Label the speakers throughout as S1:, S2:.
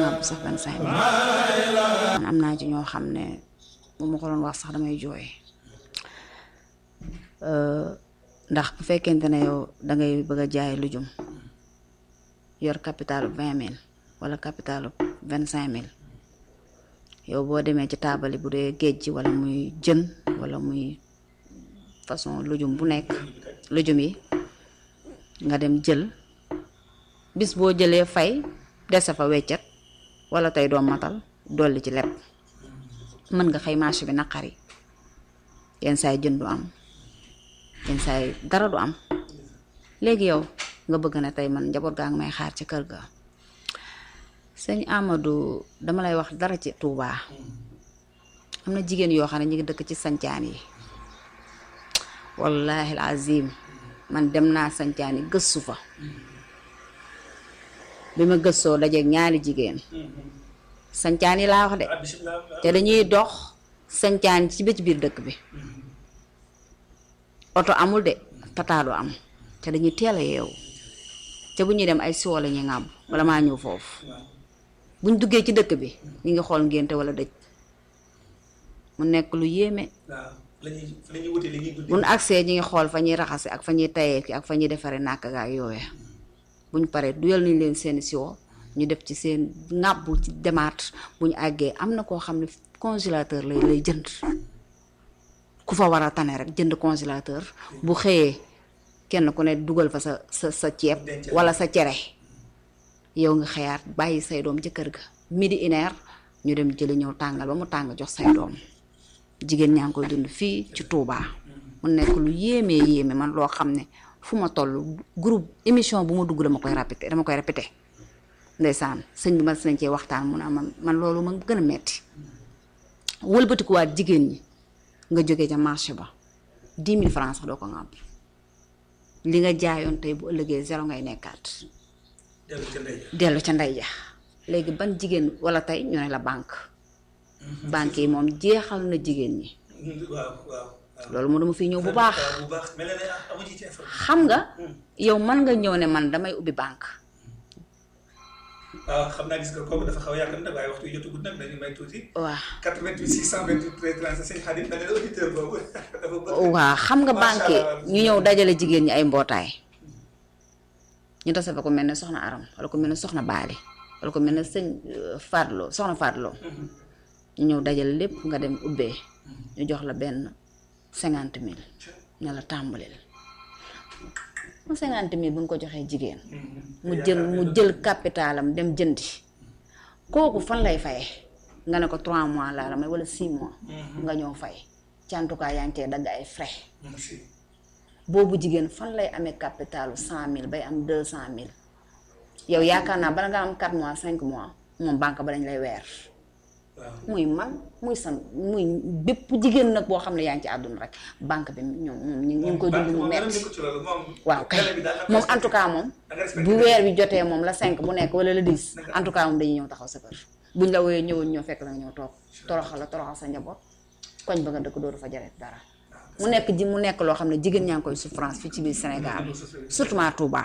S1: ŋàbb sax vingt cinq mille man am naa ci ñoo xam ne bu ma ko doon wax sax damay jooy ndax bu fekkente ne yow dangay bëgg a jaay lujum yor capitalu vingt mille wala capitalu vingt cinq mille yow boo demee ci taabali bu dee géej gi wala muy jën wala muy façon lujum bu nekk lujum yi nga dem jël bis boo jëlee fay dese fa weccet wala tey doom matal dolli ci lepp mën nga xëy marché bi naqari yenn saay jën du am yenn saay dara du am léegi yow nga bëgg na tey man njaboot gaa ngi may xaar ci kër ga sëñ Amadou dama lay wax dara ci Touba am na jigéen yoo xam ne ñu ngi dëkk ci sancaan yi wallahi azim man dem naa sancaan yi gëstu fa bi ma gëstoo dajeeg ñaari jigéen sancaan yi laa wax de te dañuy dox sancaan ci bëj biir dëkk bi oto amul de pataado am te dañuy teel a yeewu te bu ñuy dem ay siwo la ñuy ŋàbb wala maa ñëw foofu buñ duggee ci dëkk bi ñu ngi xool ngénte wala dëj mu nekk lu yéeme buñ agsee ñi ngi xool fa ñuy raxase ak fa ñuy tayee ki ak fa ñuy defaree nàkk ga ak yooya buñ paree duyal nañ leen seeni siwo ñu def ci seen ŋàbb ci demaat bu ñu àggee am na koo xam ne congélateur lay lay jënd ku fa war a tane rek jënd congélateur bu xëyee kenn ku ne dugal fa sa sa sa ceeb wala sa cere yow nga xëyaat bàyyi say doom ci kër ga midi une heure ñu dem jëli ñëw tàngal ba mu tàng jox say doom jigéen ñaa ngi koy dund fii ci Touba mu nekk lu yéemee yéeme man loo xam ne fu ma toll groupe émission bu ma dugg dama koy répété dama koy répété ndeysaan sëñ bi ma nañ cee waxtaan mu ne man man loolu ma gën a metti wëlbatikuwaat jigéen ñi nga jógee ca marché ba dix mille francs sax doo ko ŋàbb li nga jaayoon tey bu ëllëgee zéro ngay nekkaat dellu ca ndey ja léegi ban jigéen wala tey ñu ne la banque banque yi moom jeexal na jigéen ñi loolu moo dama fi ñëw bu baax xam nga yow man nga ñëw ne man damay ubbi banque
S2: waaw xam naa gis nga kooku dafa xaw a yàgg nag waaye waxtu jotagut nag dañu may tuuti.
S1: waaw
S2: 88 628 13 35 sëñ Xadim da nga ne auditeur boobu dafa bëgg.
S1: waaw xam nga banque ñu ñëw dajale jigéen ñi ay mbootaay ñu tase fa ko mel ne soxna Aram wala ko mel ne soxna Baali wala ko mel ne sëñ Fadlo soxna Fadlo ñu ñëw dajale lépp nga dem ubbee ñu jox la benn cinquante mille ne la tàmbalil mu cinquante mille bu ñu ko joxee jigéen mu jël mu jël capitalam dem jëndi kooku fan lay faye nga ne ko trois mois laa la may wala six mois nga ñëw fay ci en tout cas yaa ngi cee dagg ay frais boobu jigéen fan lay amee capitalu cent mille bay am deux cent mille yow yaakaar naa bala nga am quatre mois cinq mois moom banque ba dañ lay weer muy man muy san muy bépp jigéen nag boo xam ne yaa ngi ci àdduna rek banque bi ñoom moom ñu ngi koy dund mu metti waaw kay moom en tout cas moom bu weer bi jotee moom la cinq bu nekk wala la dix en tout cas moom dañuy ñëw taxaw sa kër buñ la wooyee ñëwoon ñëw fekk la nga ñëw toog toroxal la toroxal sa njaboot koñ ba nga dëkk dootu fa jaret dara mu nekk ji mu nekk loo xam ne jigéen ñaa ngi koy souffrance fii ci biir Sénégal surtout ma Touba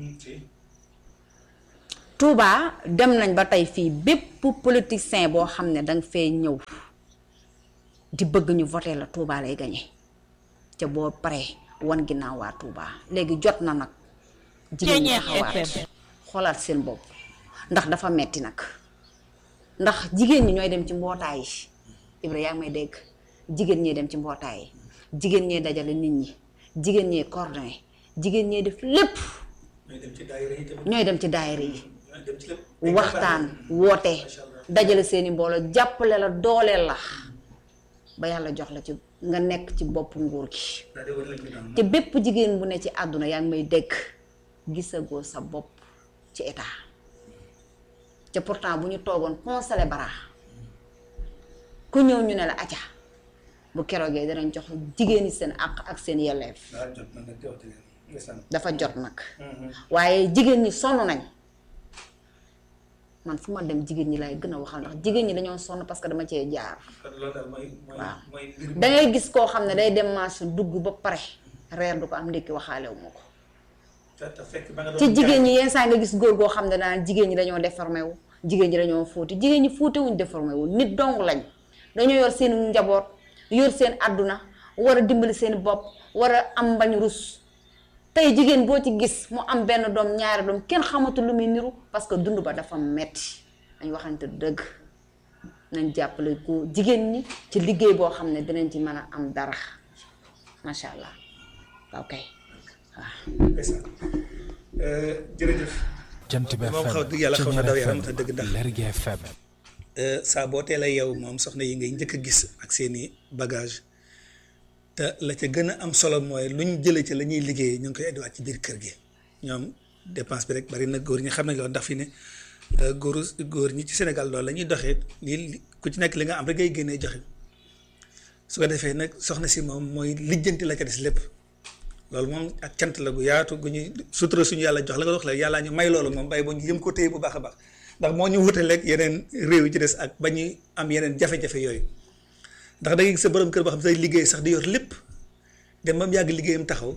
S1: Touba dem nañ ba tey fii bépp politicien boo xam ne danga fee ñëw di bëgg ñu voté la Touba lay gañe ca boo paree wan ginnaaw waa Touba léegi jot na nag jigéen ñi taxawaat xoolaat seen bopp ndax dafa metti nag ndax jigéen ñi ñooy dem ci mbootaay yi Ibra yaa ngi may dégg jigéen ñee dem ci mbootaay yi jigéen ñee dajale nit ñi jigéen ñee coordonné jigéen ñee def lépp ñooy dem ci daayira yi waxtaan woote dajale seeni mbooloo jàppale la dooleel la ba yàlla jox la ci nga nekk ci bopp nguur gi te bépp jigéen bu ne ci àdduna yaa ngi may dégg gisagoo sa bopp ci état te pourtant bu ñu toogoon conseillé bara ku ñëw ñu ne la acca bu keroogee danañ jox jigéen ñi seen àq ak seen yelleef dafa jot nag waaye jigéen ñi sonn nañ man fu ma dem jigéen ñi laay gën a waxal ndax jigéen ñi dañoo sonn parce que dama cee jaar waaw dangay gis koo xam ne day dem marché dugg ba pare reer du ko am ndékki waxaalewu ma ko ci jigéen ñi yenn saa nga gis góor goo xam ne daan jigéen ñi dañoo déformé wu jigéen ñi dañoo fóoti jigéen ñi fóote wuñ déformé wu nit dong lañ dañoo yor seen njaboot yor seen àdduna war a dimbali seen bopp war a am bañ rus tey jigéen boo ci gis mu am benn doom ñaari doom kenn xamatul lu muy niru parce que dund ba dafa metti dañ waxante dëgg nañ jàppale ko jigéen ñi ci liggéey boo xam ne dinañ ci mën a am dara macha allah ok waaw.
S2: ndeysaan jërëjëf.
S3: jant bi
S2: moom
S3: FM
S2: xaw dëgg yàlla xaw na daw yaram
S3: FM
S2: te dëgg ndax
S3: Lergui FM
S2: saa boo teel a yow moom soxna yi ngay njëkk a gis ak seeni bagage te la ca gën a am solo mooy lu ñu jëlee ci la ñuy liggéeyee ñu ngi koy indiwaat ci biir kër gi ñoom dépense bi rek bari na góor ñi xam nañ loolu ndax fi ne góoru góor ñi ci Sénégal loolu la ñuy doxee lii ku ci nekk li nga am rek ngay génnee joxe su ko defee nag soxna si moom mooy lijjanti la ca des lépp loolu moom ak cant la gu yaatu gu ñuy sutura suñu yàlla jox la nga wax la yàllaa ñu may loolu moom bàyyi ba ñu yëm ko téye bu baax a baax ndax moo ñu wutaleeg yeneen réew yi ci des ak ba ñuy am yeneen jafe-jafe yooyu ndax da ngay gis sa borom kër boo xam ne say liggéey sax di yor lépp dem ba mu yàgg liggéeyam taxaw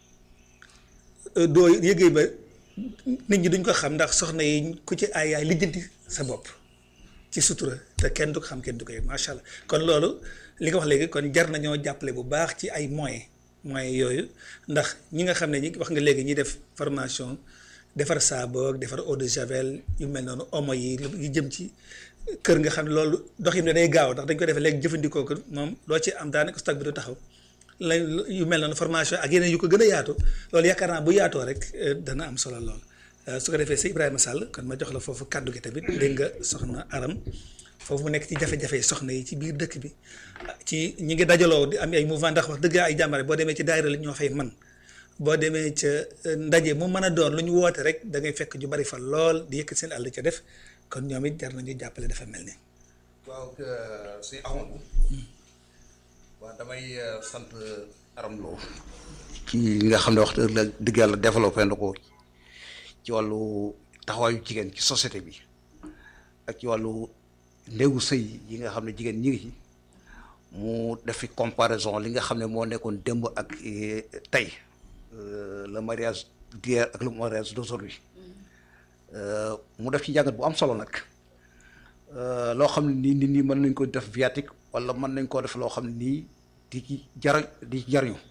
S2: doo yëgéey ba nit ñi duñ ko xam ndax soxna yi ku ci ay yaay lijjanti sa bopp ci sutura te kenn du ko xam kenn du ko yëg macha allah kon loolu li nga wax léegi kon jar nañoo jàppale bu baax ci ay moyens moyens yooyu ndax ñi nga xam ne ñi wax nga léegi ñi def formation defar saabu ak defar eau de javel yu mel noonu omo yi yu jëm ci kër nga xam ne loolu doxin ne day gaaw ndax dañ ko defee léegi jëfandikoo ko moom loo ci am daanaka stock bi du taxaw la yu mel noonu formation ak yeneen yu ko gën a yaatu loolu yaakaar naa bu yaatoo rek dana am solo lool su ko defee si Ibrahima Sall kon ma jox la foofu kàddu gi tamit dégg nga soxna Aram foofu mu nekk ci jafe-jafe soxna yi ci biir dëkk bi ci ñi ngi dajaloo di am ay mouvement ndax wax dëgg ay jàmbare boo demee ci daayira la ñoo fay man boo demee ca ndaje mu mën a doon lu ñu woote rek da ngay fekk ñu bari fa lool di yëkkat seen àll ca def kon ñoom it jar nañu jàppale dafa mel ni.
S4: waaw si Amadou waaw damay sant Aram Lo ci nga xam ne wax dëgg yàlla développé na ko ci wàllu taxawaayu jigéen ci société bi ak ci wàllu néegu sëy yi nga xam ne jigéen ñi ngi ci mu def fi comparaison li nga xam ne moo nekkoon démb ak tey le mariage d'hier ak le mariage d'aujourd'hui mu def ci jàngat bu am solo nag loo xam ne nii nit ñi mën nañ ko def viatique wala mën nañ koo def loo xam ne nii di ci jar di ci jariñu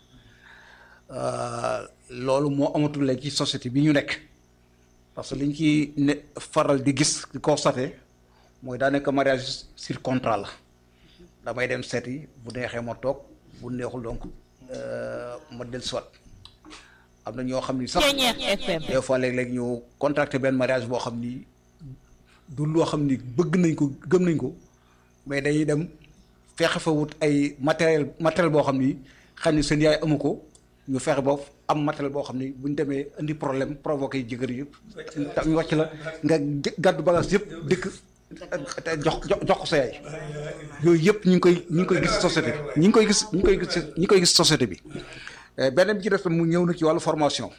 S4: loolu moo amatul léegi ci société bi ñu nekk parce que liñ ci ne faral di gis di constaté mooy daanaka mariage sur contrat la damay dem seeti bu neexee ma toog bu neexul donc ma del soit am na ñoo xam ni sax des fois léeg-léeg ñu contracté benn mariage boo xam ni du loo xam ni bëgg nañ ko gëm nañ ko mais dañuy dem fexe fa wut ay matériel matériel boo xam ni xam ni seen yaay amu ko ñu fexe ba am matériel boo xam ni bu ñu demee indi problème provoqué jëkkër yëpp ñu wàcc la nga gàddu bagage yëpp dëkk te jox jox ko sa yaay yooyu yëpp ñu ngi koy ñu ngi koy gis société bi ñu ngi koy gis ñu ngi koy gis ñu ngi koy gis société bi beneen bi ci def mu ñëw na ci wàllu formation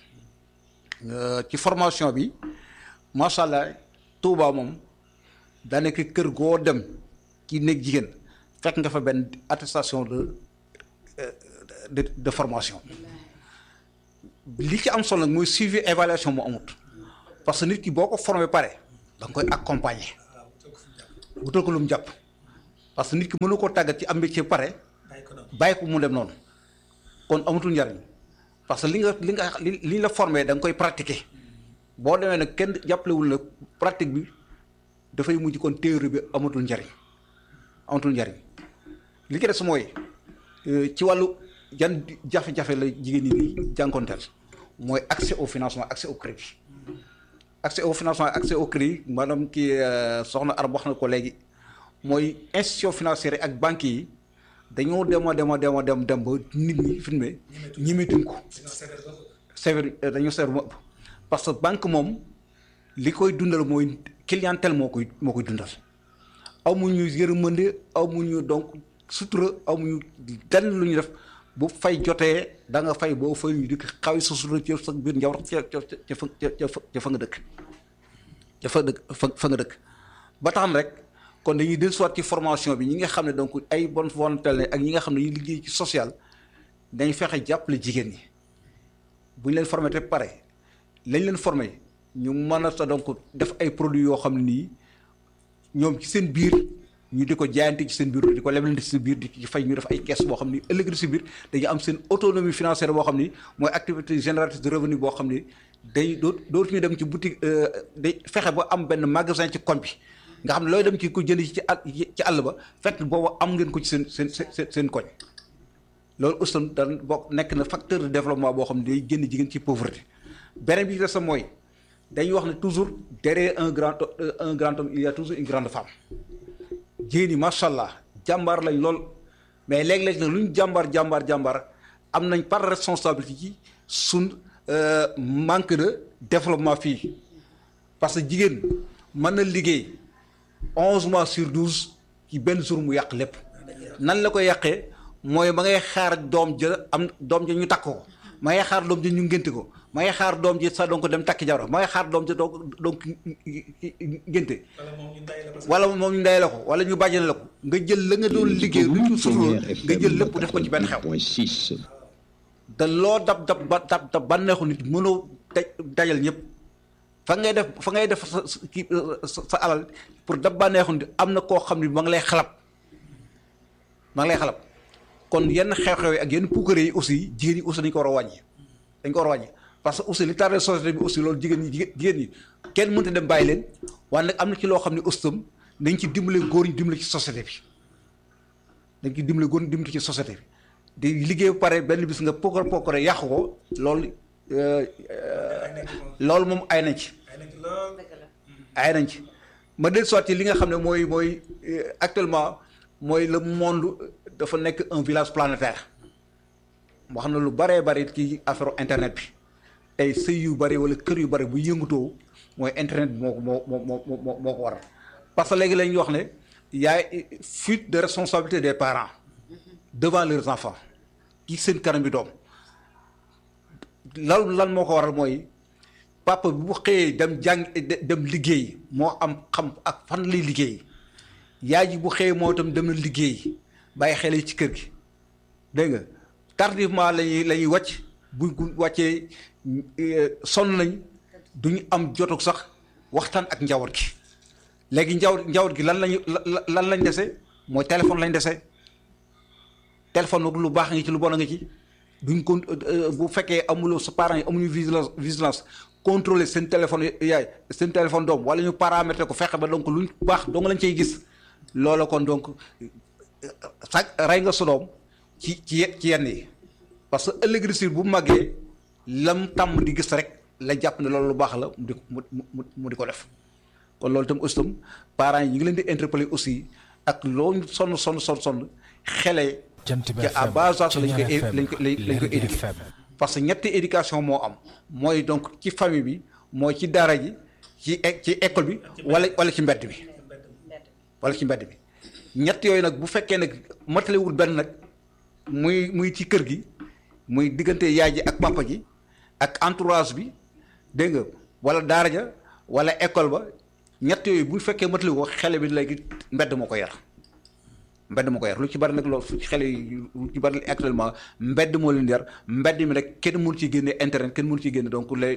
S4: ci formation bi macha allah Touba moom daanaka kër goo dem ci néeg jigéen fekk nga fa benn attestation de de de formation li ci am solo nag mooy suivi évaluation mu amut parce que nit ki boo ko formé pare da nga koy accompagner wutal ko lu mu jàpp parce que nit ki mënu koo tàggat ci am métier pare bàyyi ko mu dem noonu kon amatul njariñ parce que li nga li nga li li la formé da nga koy pratiquer boo demee nag kenn jàppalewul la pratique bi dafay mujj kon théorie bi amatul njariñ amatul njariñ li ci des mooy ci wàllu yan jafe-jafe la jigéen ñi di jànkonteel mooy accès au financement accès au crédit accès au financement accès au crédit maanaam kii soxna Arab wax na ko léegi mooy institution financière ak banques yi dañoo dem a dem a dem a dem dem ba nit ñi fi mu ne ñimetuñ ko sévère dañoo sévère mu ëpp parce que banque moom li koy dundal mooy clientèle moo koy moo koy dundal amuñu yërmande amuñu donc sutura amuñu lenn lu ñu def bu fay jotee da nga fay boo fay ñu dikk xawi sa sutura ci sa biir njaboot ca ca ca fa ca fa nga dëkk ca fa dëkk fa fa nga dëkk ba tax na rek kon dañuy dellu soit ci formation bi ñi nga xam ne donc ay bonne volonté la ak ñi nga xam ne ñu liggéey ci social dañ fexe jàppale jigéen ñi bu ñu leen formé te pare lañ leen formé ñu mën a sa donc def ay produits yoo xam ne nii ñoom ci seen biir ñu di ko jaayante ci seen biir di ko leblante ci seen biir di ci fay ñu def ay caisse boo xam ni ëllëg si biir dañu am seen autonomie financière boo xam ni mooy activité génératrice de revenu boo xam ni day doo dootu ñu dem ci boutique day fexe ba am benn magasin ci koñ bi nga xam ne looy dem ci ko jënd ci àll ci àll ba fekk boobu am ngeen ko ci seen seen seen seen koñ loolu aussi dan bokk nekk na facteur de développement boo xam ne day génn jigéen ci pauvreté beneen bi ci des mooy dañuy wax ne toujours derrière un grand un grand homme il y a toujours une grande femme jigéen ñi macha allah jàmbaar lañ lool mais léeg-léeg nag lu ñu jàmbaar jàmbaar jàmbaar am nañ par responsabilité ci suñ manque de développement fii parce que jigéen mën na liggéey onze mois sur douze ci benn jour mu yàq lépp nan la koy yàqee mooy ma ngay xaar doom ja am doom ja ñu takk ko ma ngay xaar doom ja ñu ngénte ko ma ngay xaar doom ji sax donc dem takki jabar ma ngay xaar doom ja donc donc ngénte wala moom ñu ndey la ko wala ñu bàjjane la ko nga jël la nga doon liggéey lu ñu sutura nga jël lépp def ko ci benn xew te loo dab dab ba dab dab bànneexu nit mënoo dajal ñëpp fa ngay def fa ngay def sa kii sa alal pour dab bànneexu nit am na koo xam ne ma ngi lay xalab ma ngi lay xalab kon yenn xew-xew yi ak yenn puukare yi aussi jigéen ñi aussi dañ ko war a wàññi dañ ko war a wàññi parce que aussi li tardé société bi aussi loolu jigéen ñi jigéen ñi kenn mënta dem bàyyi leen waaye nag am na ci loo xam ne aussi tam dañ ci dimbale góor ñi dimbale ci société bi dañ ci dimbale góor ñi dimbale ci société bi di liggéey ba pare benn bis nga pookar pookare yàqu ko loolu loolu moom ay nañ ci ay nañ ci ma del soit li nga xam ne mooy mooy actuellement mooy le monde dafa nekk un village planétaire wax na lu baree bari ci affaire internet bi tey sëy yu bari wala kër yu bari bu yëngatoo mooy internet bi moo ko moo moo moo moo ko waral parce que léegi la ñuy wax ne y a fuite de responsabilité des parents devant leurs enfants ci seen kanam bi doom lan lan moo ko waral mooy papa bi bu xëyee dem jàng dem liggéey moo am xam ak fan lay liggéey yaay ji bu xëyee moo itam dem na liggéey bàyyi xel ci kër gi dégg nga tardivement lañuy la ñuy wàcc bu wàccee sonn nañ duñu am jotuk sax waxtaan ak njaboot gi léegi njaboot njaboot gi lan lañu lan lañ dese mooy téléphone lañ dese téléphone nag lu baax nga ci lu bon a nga ci duñ ko bu fekkee amuloo sa parents yi amuñu vigilance vigilance contrôler seen téléphone yaay seen téléphone doom wala ñu paramétrer ko fexe ba donc luñ baax dong lañ cay gis loola kon donc sax rey nga sa doom ci ci ci yenn yi parce que ëllëg si bu màggee lam tàmm di gis rek la jàpp ne loolu lu baax la mu di mu mu mu di ko def kon loolu itam aussi tam parents yi ñu ngi leen di interpeller aussi ak loo sonn sonn sonn sonn xele ci à bas âge lañ ko lañ ko lañ ko éduquer parce que ñetti éducation moo am mooy donc ci famille bi mooy ci daara ji ci ci école bi wala wala ci mbedd bi wala ci mbedd bi ñett yooyu nag bu fekkee nag matalewul benn nag muy muy ci kër gi muy diggante yaay ji ak papa ji ak entourage bi dégg nga wala daara ja wala école ba ñett yooyu bu fekkee matalewu ko xele bi léegi mbedd moo ko yar mbedd moo ko yar lu ci bari nag loolu fu xele yi lu ci bari actuellement mbedd moo leen yar mbedd mi rek kenn mënu ci génne internet kenn mënu ci génne donc les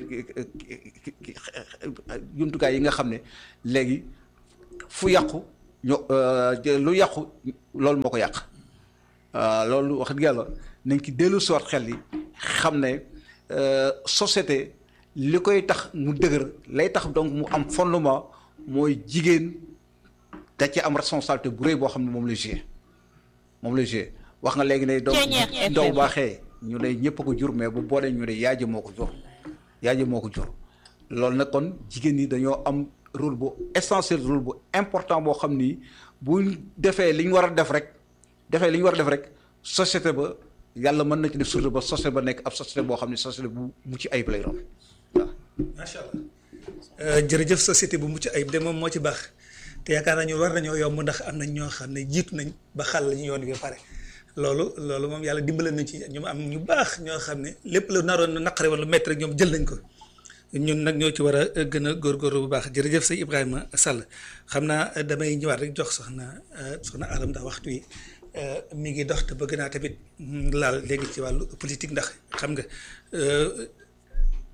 S4: jumtukaay yi nga xam ne léegi fu yàqu ñoo lu yàqu loolu moo ko yàq loolu wax dëgg yàlla nañ ci dellu soot xel yi xam ne société li koy tax mu dëgër lay tax donc mu am fondement mooy jigéen da ci am responsabilité bu rëy boo xam ne moom la joué moom la joué wax nga léegi ne donc ndaw baaxee ñu ne ñëpp a ko jur mais bu boolee ñu ne yaay ji moo ko jur yaay ji moo ko jur loolu nag kon jigéen ñi dañoo am rôle bu essentiel rôle bu important boo xam ni bu defee li ñu war a def rek defee li ñu war a def rek société ba yàlla mën na ci def surtout ba société ba nekk ab société boo xam ne société bu mucc ayib lay doon waaw.
S2: macha allah jërëjëf société bu mucc ayib de moom moo ci baax te yaakaar naa ñu war nañoo yomb ndax am nañ ñoo xam ne jiitu nañ ba xàll la ñu yoon bi ba pare loolu loolu moom yàlla dimbale nañ ci ñu am ñu baax ñoo xam ne lépp la naroon naqare wala métti rek ñoom jël nañ ko. ñun nag ñoo ci war a gën a góorgóorlu bu baax jërëjëf sëñ Ibrahima Sall xam naa damay ñëwaat rek jox soxna soxna Aram ndax waxtu wi mi ngi dox te bëgg naa tamit laal léegi ci wàllu politique ndax xam nga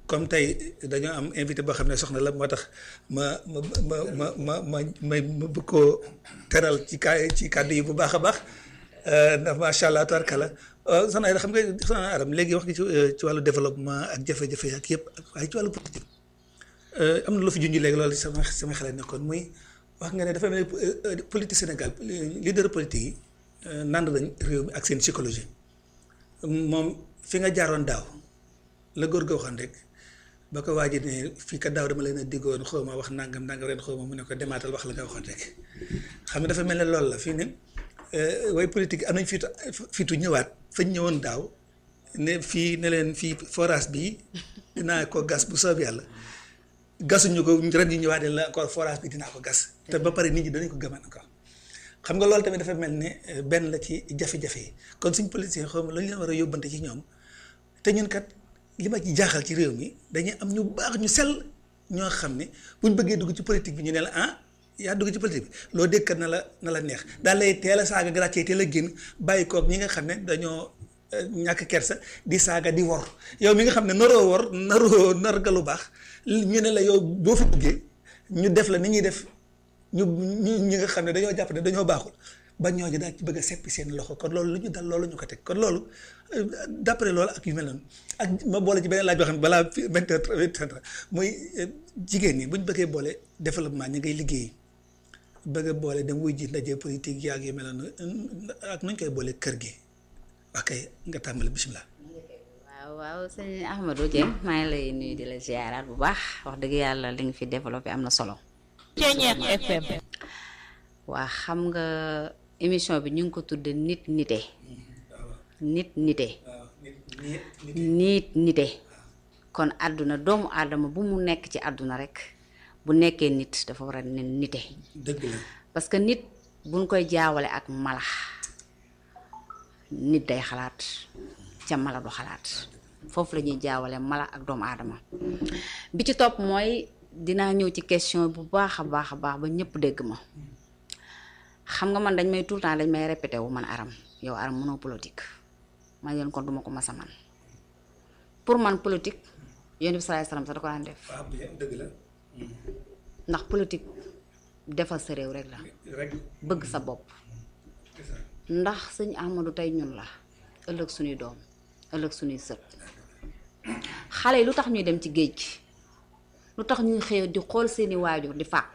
S2: comme tey dañoo am invité boo xam ne soxna la moo tax ma ma ma ma ma ma ma ma bëgg koo teral ci ka ci kàddu yi bu baax a baax ndax macha allah tabarkalla soxna Aida xam nga soxna Aram léegi wax nga ci ci wàllu développement ak jafe-jafe ak yëpp waaye ci wàllu politique am na lu fi junj léegi loolu sama sama xel nekkoon muy wax nga ne dafa mel ni politique Sénégal leader politique yi nand nañ réew mi ak seen psychologie moom fi nga jaaroon daaw la góor ga waxoon rek ba ko waaj ne fii kat daaw dama leen a diggoon xaw ma wax nangam nangam ren xaw ma mu ne ko demaatal wax la nga waxoon rek xam nga dafa mel ne loolu la fii ne way politique am nañ fiitu fiitu ñëwaat fañ ñëwoon daaw ne fii ne leen fii forage bii dinaa ko gas bu soob yàlla gasuñu ko ren yi ñëwaat ne la encore forage bi dinaa ko gas te ba pare nit ñi danañ ko gëman encore xam nga loolu tamit dafa mel ne benn la ci jafe-jafe yi kon suñ politicien xaw ma lu ñu leen war a yóbbante ci ñoom te ñun kat li ma ci jaaxal ci réew mi dañuy am ñu baax ñu sell ñoo xam ne buñ bëggee dugg ci politique bi ñu ne la ah yaa dugg ci politique bi loo dégg kat na la na la neex daal lay teel a saaga gratuit teel a génn bàyyi koog ñi nga xam ne dañoo ñàkk kersa di saaga di wor yow mi nga xam ne naroo wor naroo nar nga lu baax ñu ne la yow boo fi duggee ñu def la ni ñuy def ñu ñu ñi nga xam ne dañoo jàpp ne dañoo baaxul ba ñooñu daal ci bëgg a seppi seen loxo kon loolu lu ñu dal loolu ñu ko teg kon loolu d'après loolu ak yu mel noonu ak ma boole ci beneen laaj boo xam ne balaa vingt heures muy jigéen ñi bu ñu bëggee boole développement ñi ngay liggéey bëgg a boole dem wuy ji ndaje politique yaag yu mel noonu ak nuñ koy boole kër gi ok nga tàmbali bisimilah.
S1: waaw waaw sëñ Ahmadou Dieng maa ngi lay nuyu di la ziaraat bu baax wax dëgg yàlla li nga fi développé am na solo.
S3: Ceeñeex FM.
S1: waa xam nga émission bi ñu ngi ko tudde nit nite nit nite nit nite kon àdduna doomu aadama bu mu nekk ci àdduna rek bu nekkee nit dafa war a ne nite
S2: dëgg la
S1: parce que nit buñ koy jaawale ak mala nit day xalaat ca mala du xalaat foofu la ñuy jaawale mala ak doomu aadama bi ci topp mooy dinaa ñëw ci question bu baax a baax a baax ba ñëpp dégg ma xam nga man dañ may tout le temps dañ may répété wu man aram yow aram mënoo politique man leen kon duma ko mas a man pour man politique yonent bi salaay salaam sax da ko daan def
S2: waaw dëgg la
S1: ndax politique defal sa réew rek la
S2: rek
S1: bëgg sa bopp ndax sëñ Ahmadou tey ñun la ëllëg suñuy doom ëllëg suñuy sët xale yi lu tax ñuy dem ci géej gi lu tax ñuy xëy di xool seeni waajur di fàq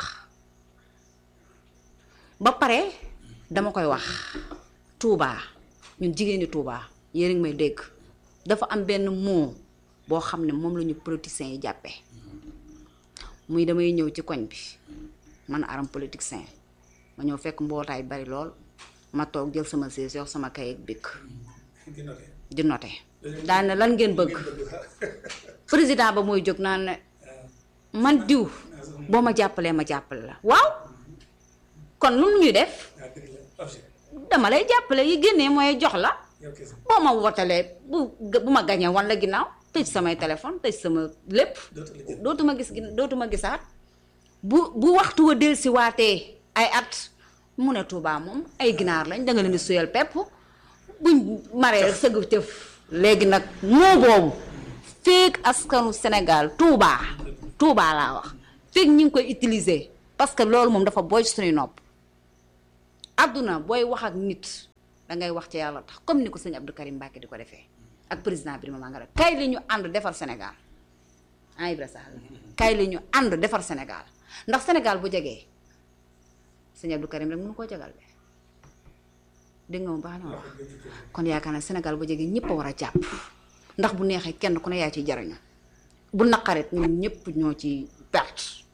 S1: ba pare dama koy wax Touba ñun jigéeni Touba yéen a ngi may dégg dafa am benn mot boo xam ne moom la ñu politiciens yi jàppee muy damay ñëw ci koñ bi man aram politicien ma ñëw fekk mbootaay bari lool ma toog jël sama siis yox sama kay ak bikk di note daal ne lan ngeen bëgg président ba mooy jóg naan ne man diw boo ma jàppalee ma jàppale la waaw kon lu ñuy def dama lay jàppale yi génnee mooy jox la boo ma wotalee bu bu ma gañee wan la ginnaaw tëj samay téléphone tëj sama lépp dootuma gis gin dootuma gisaat bu bu waxtu wa delsi waatee ay at mu ne Touba moom ay ginaar lañ danga leen di suyal pepp buñ maree sëgg tëf léegi nag moo boobu feek askanu Sénégal Touba Touba laa wax feek ñi ngi koy utiliser parce que loolu moom dafa booy suñuy nopp àdduna booy wax ak nit dangay wax ci yàlla tax comme ni ko sëñ Abdou Karim Mbacke di ko defee ak président Birima Mangara kay li ñu ànd defar Sénégal ah Ibra Sall kay li ñu ànd defar Sénégal ndax Sénégal bu jegee sëñ Abdou Karim rek mënu koo jagal de dégg nga mu baax na wax kon yaakaar naa Sénégal bu jegee ñëpp a war a jàpp ndax bu neexee kenn ku ne yaa ciy jariñu bu naqarit ñun ñëpp ñoo ci perte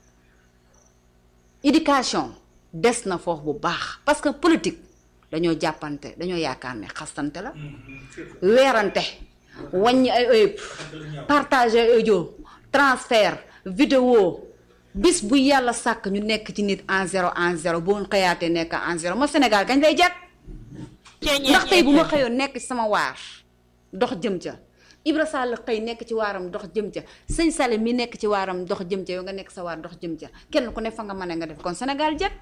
S1: éducation des na foofu bu baax parce que politique dañoo jàppante dañoo yaakaar ne xastante la weerante wàññi ay ëyëb partager ay audio transfert vidéo bis bu yàlla sàkk ñu nekk ci nit en zéro en zéro boo xëyaatee nekk en zéro ma Sénégal kañ lay jag ndax tey bu ma xëyoon nekk ci sama waar dox jëm ca Ibra Sall xëy nekk ci waaram dox jëm ca sëñ Sall mi nekk ci waaram dox jëm ca yow nga nekk sa waar dox jëm ca kenn ku ne fa nga mën nga def kon Sénégal jag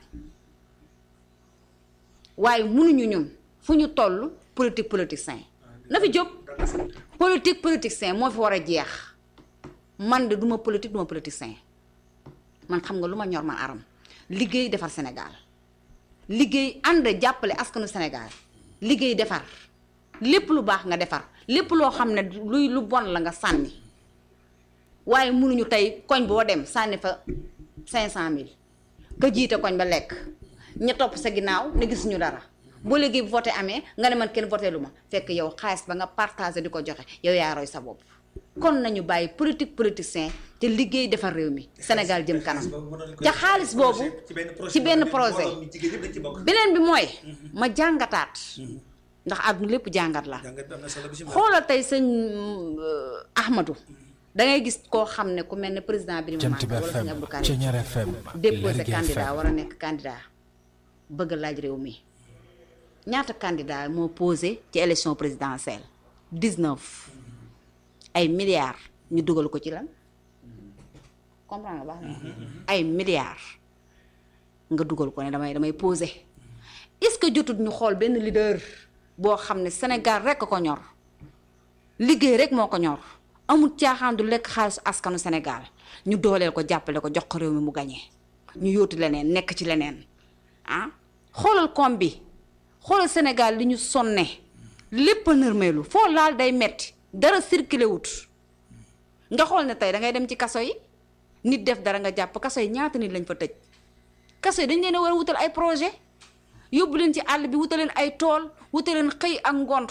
S1: waaye mënuñu ñun fu ñu toll politique politicien na fi jóg politique politicien moo fi war a jeex man de duma politique duma politicien man xam nga lu ma ñor man aram liggéey defar Sénégal liggéey ànd jàppale askanu Sénégal liggéey defar lépp lu baax nga defar lépp loo xam ne luy lu bon la nga sànni waaye mënuñu tey koñ boo dem sànni fa cinq cent mille ka jiite koñ ba lekk ña topp sa ginnaaw ne gisuñu dara boo léegi voté amee nga ne man kenn voté lu ma fekk yow xaalis ba nga partagé di ko joxe yow yaa roy sa bopp kon nañu bàyyi politique politicien te liggéey defar réew mi Sénégal jëm kanam ca xaalis boobu ci benn projet beneen bi mooy ma jàngataat ndax àdduna lépp jàngat la xoolal tey sëñ Ahmadou da ngay gis koo xam ne ku mel ne président bi ma
S5: Jant bi
S1: wala sëñ
S5: FM
S1: Abdou Karim
S5: Ceñeer FM
S1: déposé
S5: Lergui
S1: candidat
S5: FM
S1: war a nekk candidat bëgg a laaj réew mi ñaata candidat moo posé ci élection présidentielle 19 ay milliards ñu dugal ko ci lan comprendre nga baax na ay milliards nga dugal ko ne damay damay posé est-ce que jotut ñu xool benn leader boo xam ne Sénégal rek a ko ñor liggéey rek moo ko ñor amul caaxaan du lekk xaalisu askanu Sénégal ñu dooleel ko jàppale ko jox ko réew mi mu gañee ñu yóotu leneen nekk ci leneen ah xoolal koom bi xoolal Sénégal li ñu sonne lépp a nërmeelu foo laal day metti dara circulé wut nga xool ne tey da ngay dem ci kaso yi nit def dara nga jàpp kaso yi ñaata nit lañ fa tëj kaso yi dañ leen a war a wutal ay projet yóbbu leen ci àll bi wutal leen ay tool wutal leen xëy ak ngont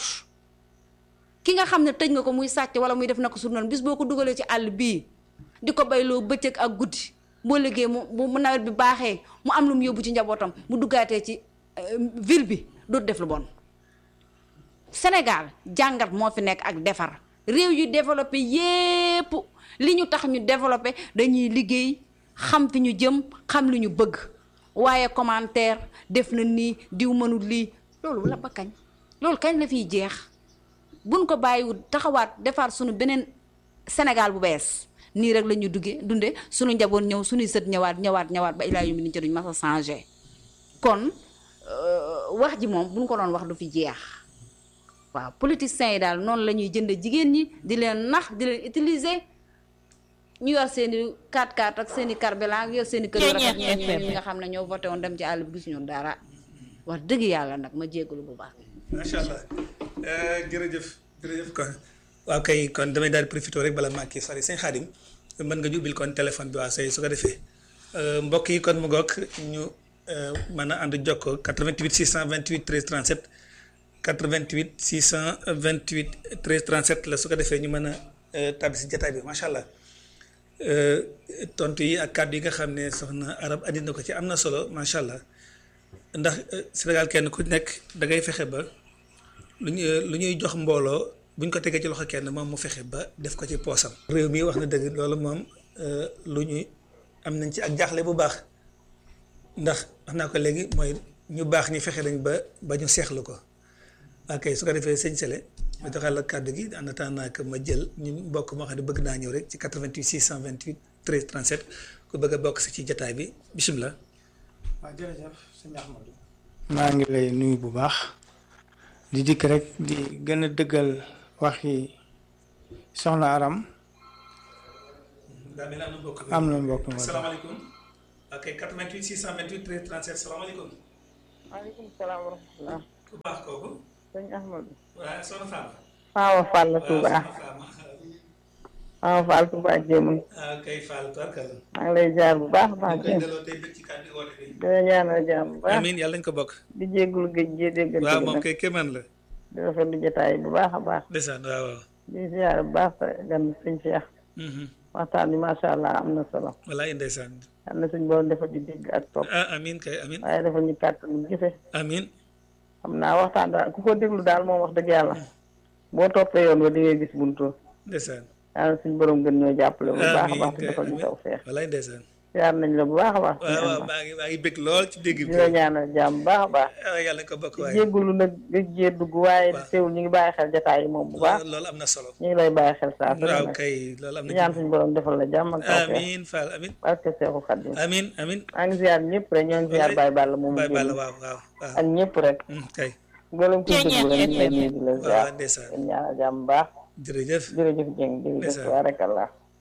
S1: ki nga xam ne tëj nga ko muy sàcc wala muy def na ko sur noonu bis boo ko dugalee ci àll bii di ko bayloo bëccëg ak guddi boo liggéey mu mu nawet bi baaxee mu am lu mu yóbbu ci njabootam mu duggaatee ci euh, ville bi dootu def lu bon Sénégal jàngat moo fi nekk ak defar réew yu développé yépp li ñu tax ñu développé dañuy liggéey xam fi ñu jëm xam li ñu bëgg waaye commentaire def na nii diw mënul lii loolu la ba kañ loolu kañ la fiy jeex buñ ko bàyyiwul taxawaat defar suñu beneen Sénégal bu bees nii rek la ñuy duggee dunde suñu njaboot ñëw suñuy sët ñëwaat ñëwaat ñëwaat ba ilaa yu mi ni ca duñ mas a changé kon euh, wax ji moom buñ ko doon wax du fi jeex waaw politiciens yi daal noonu la ñuy jënd jigéen ñi di leen nax di leen utiliser ñu yor seen i 4x4 ak seen i carburant yor seen i kër yu rafet
S3: Ceeñeer
S1: ñoom ñi nga xam ne ñoo voté woon dem ci àll bi gisuñu dara wax dëgg yàlla nag ma jéggalu bu baax
S2: macha allah jërëjëf jërëjëf kon waaw kay kon damay daal di profité rek bala maa kii sori sëñ Xaadim mën nga ñu ubbil kon téléphone bi waa say su ko defee mbokk yi kon mu ngoog ñu mën a ànd jokkoo 88 628 13 37 88 628 13 37 la su ko defee ñu mën a tàbbi si jataay bi macha allah tontu yi ak kàddu yi nga xam ne soxna arab andi na ko ci am na solo macha allah ndax Sénégal kenn ku nekk da ngay fexe ba lu ñu lu ñuy jox mbooloo buñ ko tegee ci loxo kenn moom mu fexe ba def ko ci poosam. réew mi wax na dëgg loolu moom lu ñuy am nañ ci ak jaaxle bu baax ndax wax naa ko léegi mooy ñu baax ñi fexe nañ ba ba ñu seexlu ko ok su ko defee sëñ Sele ma joxal la kàddu gi en attendant que ma jël ñu mbokk moo xam ne bëgg naa ñëw rek ci 88 628 13 37 ku bëgg a bokk si ci jataay bi bisimilah.
S6: waaw jërëjëf sëñ Ahmadou maa ngi lay nuyu bu baax di dikk rek di gën a dëggal waxi soxna Aram
S2: daa mel ni am na mbokk mi.
S6: am na mbokk ma
S2: salaamaaleykum. ok 88 628 13 37 salaamaaleykum.
S3: maaleykum salaam wa rahmatulah.
S2: ku baax kooku.
S3: sëñ Ahmadou.
S2: waaw soxna Fama.
S3: Faawa Fall la Touba.
S2: waaw soxna Fama.
S3: Faawa Fall Touba jéemul.
S2: ah kay Fall tubarkalla.
S3: maa ngi lay jaar bu baax a
S2: ñu
S3: baax
S2: koy
S3: jéem.
S2: delloo tey bëgg ci kàddu woote bi.
S3: dina ñaanal jàmm bu baax.
S2: amiin yàlla nañu ko bokk.
S3: di jéggulu géej gee déggal
S2: waaw
S3: ci
S2: moom
S3: nag.
S2: kay kéemaan la.
S3: di rafetlu jotaay bu baax a baax.
S2: ndeysaan waaw waaw.
S3: di ziar bu baax sa gan sëñ Cheikh.
S2: Mhm.
S3: waxtaan bi macha allah am na solo.
S2: walaay ndeysaan.
S3: am na suñ borom defal ñu dégg ak topp.
S2: ah amiin kay amiin.
S3: waaye defal ñu kàttan ñu gise.
S2: amiin.
S3: xam naa waxtaan daal ku ko déglu daal moom wax dëgg yàlla. boo toppee yoon wa di ngay gis buntu.
S2: ndeysaan.
S3: yàlla suñ borom gën ñoo jàppale bu baax a
S2: amiin
S3: baax te
S2: kay
S3: defal ñu
S2: amiin.
S3: taw feex.
S2: walaay ndeysaan.
S3: ziar nañ la bu baax a baax.
S2: waaw waaw maa ngi maa ngi bëgg lool ci dégg bi.
S3: di la ñaanal jàmm bu baax a baax.
S2: ah yàlla nañu ko bokk waaye.
S3: jéggulu nag gëj gee dugg waaye
S2: Waaw.
S3: teewul ñu ngi bàyyi xel jotaay yi moom bu baax
S2: loolu am na solo.
S3: ñu ngi lay bàyyi xel saa su ne
S2: waaw
S3: nag
S2: kay loolu am
S3: di
S2: na
S3: ñaan
S2: ci.
S3: suñu borom defal la jàmm ak tawfeex
S2: amiin Fall amiin.
S3: barke Seexu Xaddim
S2: amiin amiin.
S3: maa ngi ziar ñëpp rek ñoo ngi ziar Baye Balla moom
S2: Baye Balla
S3: génn
S2: waaw waaw waaw.
S3: ak ñëpp rek
S2: Mm, kay
S3: mboolem kuy déglu rek ñu lay nuyu di la ziar
S2: waaw ndeysaan
S3: di ñaanal jàmm bu baax
S2: jërëjëf.
S3: jërëjëf Dieng jërëjëf
S2: Ndeysaan.
S3: barakallah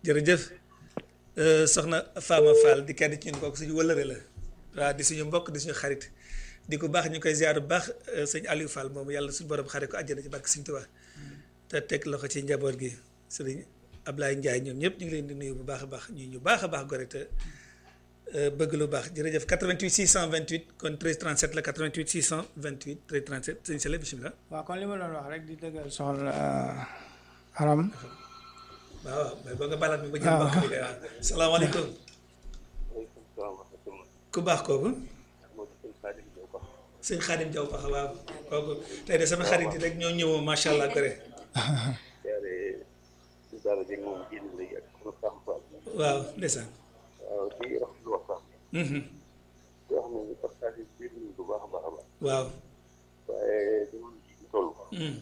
S2: jërëjëf Euh, soxna Fama Fall di kenn ci ñun kooku suñu wëllëre la waaw di suñu mbokk di suñu xarit di ko baax ñu koy ziar bu baax euh, sëñ Aliou Fall moom yàlla suñu borom xare ko àjjana ci barke Sëñ Tuubaa te teg loxo ci njaboot gi sëriñ Ablaye Ndiaye ñoom ñëpp ñu ngi leen di nuyu bu baax a baax ñu ñu baax a baax gore te euh, bëgg lu baax jërëjëf 88 628 kon 13 37 la 88 628 13 37 sëñ Sele bisimilah.
S6: waaw kon li ma doon wax rek di dëggal soxna Aram
S2: waaw waaw mais boo nga balaat mi ba jël mbokk mi kay waaw salaamaaleykum ku baax kooku sëñ Xaadim Jaw paxa waaw kooku tey de sama xarit yi rek ñoo ñëwoo macha allah gore waaw ndeysaan Mhm. waaw Mhm.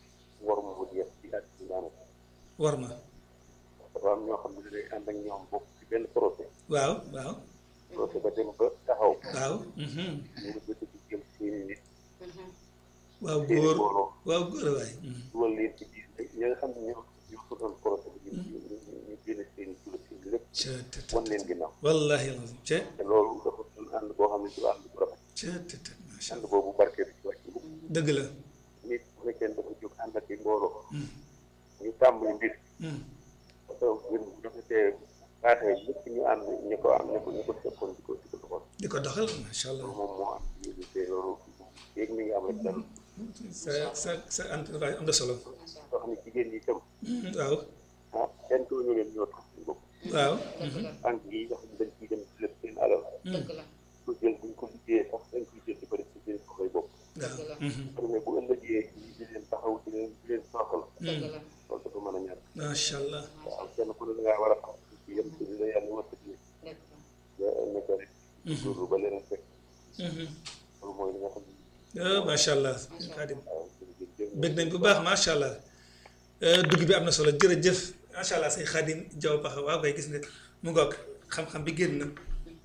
S2: war ma
S5: dafa am ñoo xam ne dañuy ànd ak ñoom bokk ci benn projet
S2: waaw waaw
S5: projet ba dem ba taxaw
S2: waaw Mhm.
S5: ñu ngi bëgg di jël seeni nit
S2: waaw
S5: seeni
S2: góor
S5: mbooloo
S2: waaw góor waay Mhm.
S5: dugal leen ci biir ñi nga xam ne ñoo ñoo ko doon projet bi ñu ñu ñu ñu génne seeni tula seen lépp
S2: ca te te
S5: wan leen ginnaaw
S2: wallahi alazim ca
S5: te loolu dafa doon ànd boo xam ne du ànd bu rafet
S2: ca te te macha
S5: ànd
S2: allah
S5: boobu barke bi ci wàcc bu
S2: dëgg la
S5: nit bu fekkee dafa jóg ànd ak i mbooloo
S2: Mhm.
S5: ñu tàmbali mbir
S2: Mhm.
S5: parce que mbir bu rafetee baaxee ñëpp ñu ànd ñu ko am ñu ko ñu ko seqoon di ko di ko doxal
S2: di ko doxal macha allah
S5: loolu moom moo am ci biir te loolu yéeg mi ngi am rek dal
S2: sa sa sa entourage am na solo
S5: soo xam ne jigéen ñi itam
S2: Mhm. waaw
S5: ah kenn ko ñu leen ñoo tax seen bopp
S2: waaw Mhm.
S5: banque yi nga xam ne dañ ciy dem ci lépp seen alal ko jël buñ ko liggéeyee sax dañ koy jël di ko def ci seen soxlay bopp
S2: waaw Mhm.
S5: xam ne bu ëllëgee ñi di leen taxaw di leen di leen soxal loolu dafa mën a ñàkk
S2: macha allah
S5: waaw kenn ku ne da ngaa war a xam ci yem ci li la yàlla wërsëg nga nekk rek góorlu ba leneen fekk
S2: Mhm.
S5: loolu mooy li nga xam ne
S2: ah macha allah Xaadim
S5: waaw jërëjëf
S2: bëgg nañ bu baax macha allah Euh, dugg bi am na solo jërëjëf macha allah sëñ Xaadim Jaw Paxa waaw koy gis nga mu ngoog xam-xam bi génn na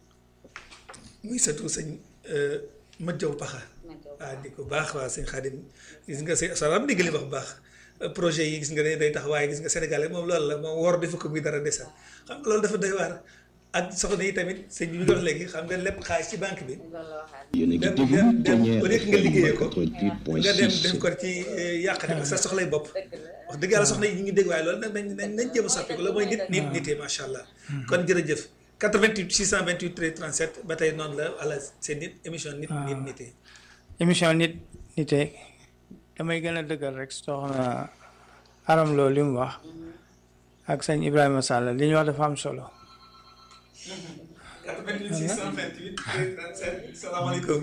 S2: muy sëtu sëñ euh, Mat Jaw Paxa waaw di ko baax waaw sëñ Xaadim gis nga sëñ salaam dégg li wax bu baax Euh, projet yi gis nga ne day tax waaye gis nga Sénégal moom loolu la moom wor defa ko muy dara desa xam nga loolu dafa doy waar ak soxna yi tamit sëñ bi ñu wax léegi xam nga lépp xaalis ci banque bi
S7: yéen a ngi
S2: dem
S7: déglu
S2: dem dem
S7: Pionnier
S2: au lieu que nga liggéeyee ko
S7: FM
S2: nga dem def
S7: 88.6
S2: ko ci yàqate ko sa soxlay bopp wax dëgg yàlla soxna yi ñu ngi dégg waaye loolu nag nañ nañ nañ jéem a soppi ko loolu mooy nit nit nitee macha allah kon jërëjëf 88 628 13 37 ba tey noonu la wala seen nit émission nit nit nitee
S6: émission nit nite damay gën a dëggal rek soxna Aram loolu li mu wax ak sëñ Ibrahima Sall li ñu wax dafa am solo
S2: 88 628 13 37 salaamaaleykum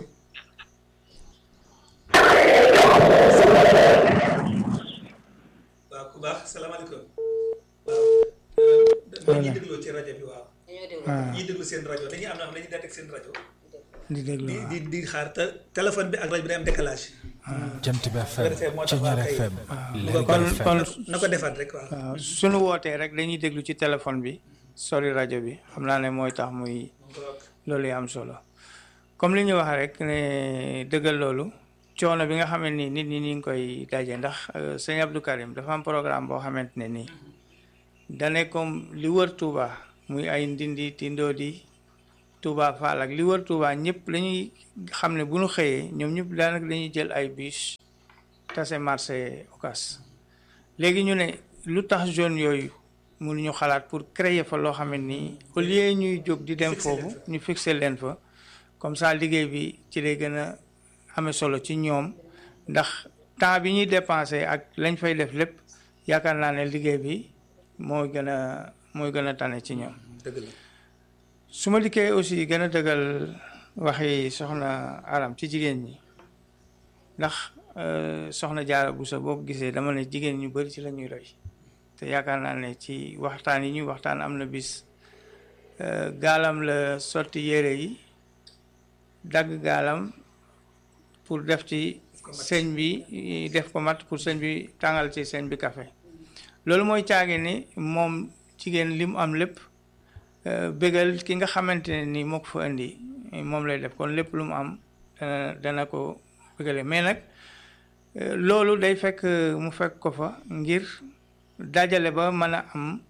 S2: waaw ku baax salaamaaleykum waaw mooy ñuy dégloo ci rajo bi waaw ñiy déglu seen rajo dañuy am na xam dañuy datek seen rajo
S6: di déglu
S2: di di di xaar te téléphone bi ak rajo bi day am décalage
S8: Jant bi FM
S2: defee moo tax waa
S8: Ceñeer
S2: kay
S8: FM
S2: kon
S6: kon
S8: Lergui
S6: kon
S8: FM
S2: na ko defaat rek waaw
S6: waaw suñu wootee rek dañuy déglu ci téléphone bi sori rajo bi xam naa ne mooy tax muy loolu yi am solo comme li ñu wax rek ne dëggal loolu coono bi nga xamante ni nit ñi ñu ngi koy daje ndax euh, sëñ Abdou Karim dafa am programme boo xamante ne nii dane comme li wër Touba muy ay ndindi tindoodi Touba Fall ak li wër Touba ñëpp lañuy xam ne bu ñu xëyee ñoom ñëpp daanaka dañuy jël ay bus tase marché Ocass léegi ñu ne lu tax zone yooyu mënuñu xalaat pour créer fa loo xam ne nii au lieu ñuy jóg di dem foofu ñu fixer leen fa comme ça liggéey bi ci lay gën a amee solo ci ñoom ndax temps bi ñuy dépensé ak lañ fay def lépp yaakaar naa ne liggéey bi mooy gën a mooy gën a tane ci ñoom
S2: dëgg la
S6: su ma liggéey aussi gën a dëggal waxi soxna Aram ci jigéen ñi ndax euh, soxna Jaara Buso boo ko gisee dama ne jigéen ñu bari ci la ñuy roy te yaakaar naa ne ci waxtaan yi ñuy waxtaan am na bis euh, gaalam la sotti yére yi dagg gaalam pour def ci sëñ bi def ko mat pour sëñ bi tàngal ci sëñ bi café loolu mooy caagi ni moom jigéen li mu am lépp euh, bégal ki nga xamante ne ni moo ko fa indi moom lay def kon lépp lu mu am dana dana ko bégale mais nag euh, loolu day fekk mu fekk ko fa ngir dajale ba mën a am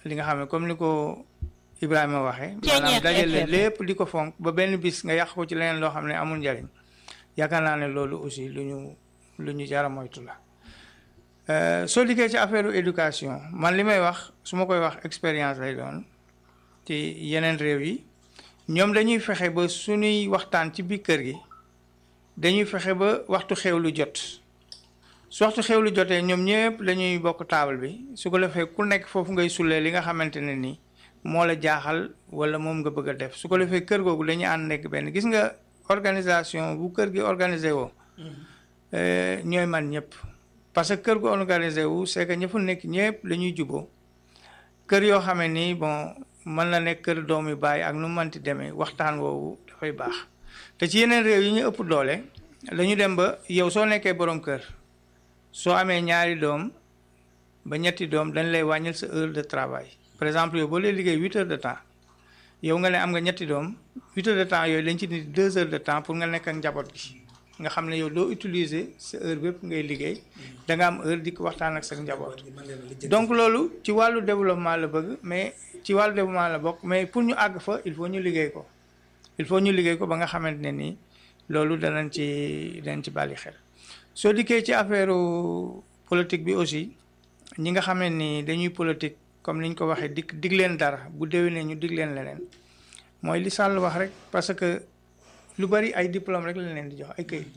S6: li nga xam ne comme ni ko Ibrahima waxee maanaam dajale lépp di ko fonk ba benn bis nga yàq ko ci leneen loo xam ne amul njariñ yaakaar naa ne loolu aussi lu ñu lu ñu jara moytu la soo dikkee ci affaire éducation man li may wax su ma koy wax expérience lay doon ci yeneen réew yi ñoom dañuy fexe ba suñuy waxtaan ci biir kër gi dañuy fexe ba waxtu xewlu jot su waxtu xewlu jotee ñoom ñëpp dañuy bokk taabal bi su ko defee ku nekk foofu ngay sulee li nga xamante ne ni moo la jaaxal wala moom nga bëgg a def su ko defee kër googu dañuy ànd nekk benn gis nga organisation bu kër gi organisé woo ñooy man ñëpp parce que kër gu organisé wu c'est que ña fa nekk ñëpp dañuy juboo kër yoo xamee ni bon mën na nekk kër doomi baay ak nu manti demee waxtaan woowu dafay baax te ci yeneen réew yi ñu ëpp doole dañu dem ba yow soo nekkee borom kër soo amee ñaari doom ba ñetti doom dañ lay wàññil sa heure de travail par exemple yow boo lay liggéey huit heures de temps yow nga ne am nga ñetti doom huit heures de temps yooyu dañ ci nit deux heures de temps pour nga nekk ak njaboot gi nga xam ne yow doo utiliser sa heure bépp ngay liggéey da nga am heure di ko waxtaan ak sa njaboot donc loolu ci wàllu développement la bëgg mais ci wàllu développement la bokk mais pour ñu àgg fa il faut ñu liggéey ko il faut ñu liggéey ko ba nga xamante ne nii loolu danañ ci danañ ci bàyyi xel soo dikkee ci affaire politique bi aussi ñi nga xam ne ni dañuy politique comme ni ñu ko waxee dig dig leen dara bu déwénee ñu dig leen leneen mooy li Sall wax rek parce que lu bari ay diplôme rek lañ leen di jox ay këyit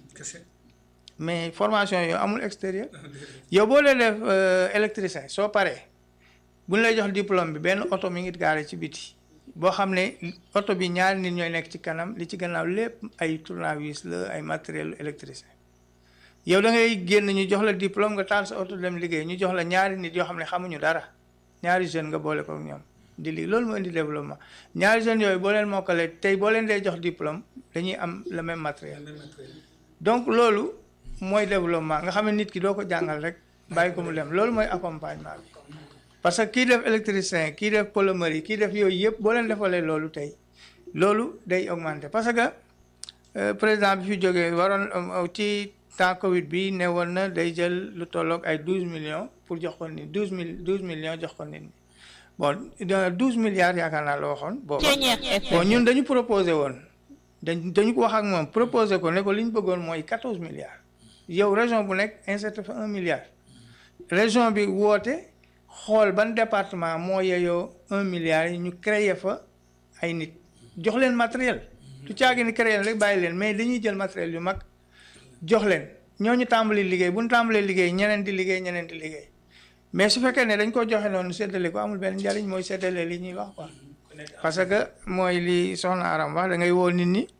S6: mais formation yooyu amul extérieur yow boo dee def électricien soo paree bu ñu lay jox diplôme bi benn oto mi ngi gaare ci biti boo xam ne oto bi ñaari nit ñooy nekk ci kanam li ci gannaaw lépp ay tournevis la ay matériel électricien yow da ngay génn ñu jox la diplôme nga taal sa oto dem liggéey ñu jox la ñaari nit yoo xam ne xamuñu dara ñaari jeune nga boole ko ak ñoom di lii loolu moo indi développement ñaari jeunes yooyu boo leen mokkalee tey boo leen dee jox diplôme dañuy am le même matériel donc loolu mooy développement nga xam ne nit ki doo ko jàngal rek bàyyi ko mu dem loolu mooy accompagnement bi parce que kii def électricien kii def polomerie kii def yooyu yëpp boo leen defalee loolu tey loolu day augmenter parce que président bi fi jógee waroon ci temps Covid bi ne woon na day jël lu tolloog ay douze millions pour jox ko nit douze mille douze millions jox ko nit ñi bon douze milliards yaakaar naa la waxoon booba bon ñun dañu proposé woon dañ dañu ko wax ak moom proposé ko ne ko li ñu bëggoon mooy quatorze milliards yow région bu nekk insérer fa un milliard région bi woote xool ban département moo yeyoo un milliard yi ñu créer fa ay nit jox leen matériel du caagi ni créer rek bàyyi leen mais dañuy jël matériel yu mag jox leen ñooñu tàmbali liggéey bu ñu tàmbalee liggéey ñeneen di liggéey ñeneen di liggéey mais su fekkee ne dañ ko joxe noonu séddale ko amul benn njariñ mooy séddale li ñuy wax quoi parce que mooy li soxna Aram wax da ngay woo nit ñi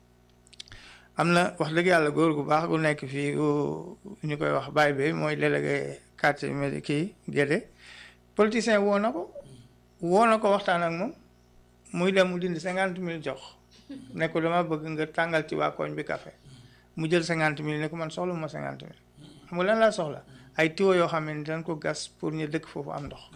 S6: am na wax dëgg yàlla góor gu baax gu nekk fii ñu koy wax baay bi mooy délégué quartier medi kii Guédé politicien woo na ko woo na ko waxtaan ak moom muy dem mu dindi cinquante mille jox ne ko dama bëgg nga tàngal ci waa koñ bi café mu jël cinquante mille ne ko man soxla ma cinquante mille xam nga lan laa soxla ay tiwo yoo xam ne dañ ko gas pour ñu dëkk foofu am ndox